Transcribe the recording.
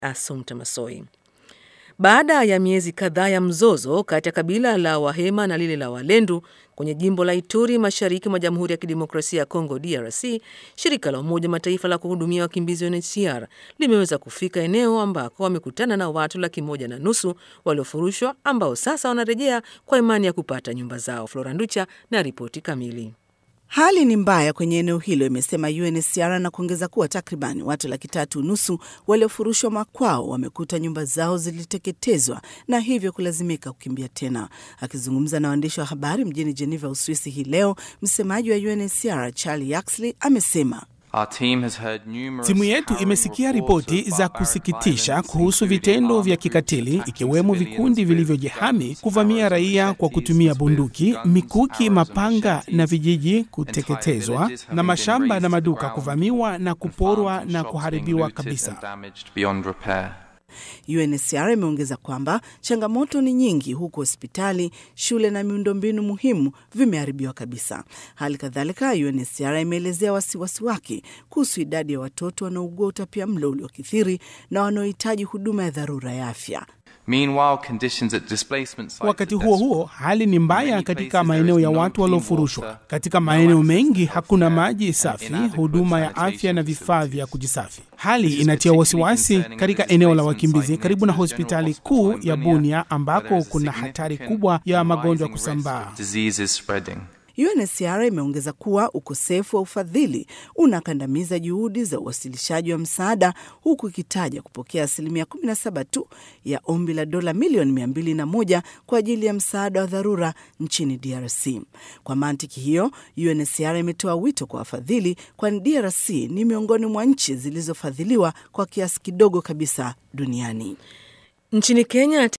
Assumpta Massoi. Baada ya miezi kadhaa ya mzozo kati ya kabila la Wahema na lile la Walendu kwenye jimbo la Ituri mashariki mwa Jamhuri ya Kidemokrasia ya Kongo DRC, shirika la Umoja Mataifa la kuhudumia wakimbizi UNHCR limeweza kufika eneo ambako wamekutana na watu laki moja na nusu waliofurushwa ambao sasa wanarejea kwa imani ya kupata nyumba zao. Flora Nducha na ripoti kamili. Hali ni mbaya kwenye eneo hilo, imesema UNHCR na kuongeza kuwa takriban watu laki tatu nusu waliofurushwa makwao wamekuta nyumba zao ziliteketezwa na hivyo kulazimika kukimbia tena. Akizungumza na waandishi wa habari mjini Geneva, Uswisi hii leo, msemaji wa UNHCR Charlie Yaxley amesema Timu yetu imesikia ripoti za kusikitisha kuhusu vitendo vya kikatili ikiwemo vikundi vilivyojihami kuvamia raia kwa kutumia bunduki, mikuki, mapanga na vijiji kuteketezwa na mashamba na maduka kuvamiwa na kuporwa na kuharibiwa kabisa. UNHCR imeongeza kwamba changamoto ni nyingi huku hospitali, shule na miundombinu muhimu vimeharibiwa kabisa. Hali kadhalika, UNHCR imeelezea wasiwasi wake kuhusu idadi ya watoto wanaougua utapia mlo uliokithiri na wanaohitaji huduma ya dharura ya afya. Wakati huo huo, hali ni mbaya katika maeneo ya watu waliofurushwa. Katika maeneo mengi hakuna maji safi, huduma ya afya na vifaa vya kujisafi. Hali inatia wasiwasi katika eneo la wakimbizi karibu na hospitali kuu ya Bunia ambako kuna hatari kubwa ya magonjwa kusambaa. UNHCR imeongeza kuwa ukosefu wa ufadhili unakandamiza juhudi za uwasilishaji wa msaada huku ikitaja kupokea asilimia 17 tu ya ombi la dola milioni 201 kwa ajili ya msaada wa dharura nchini DRC. Kwa mantiki hiyo, UNHCR imetoa wito kwa wafadhili, kwani DRC ni miongoni mwa nchi zilizofadhiliwa kwa kiasi kidogo kabisa duniani. Nchini Kenya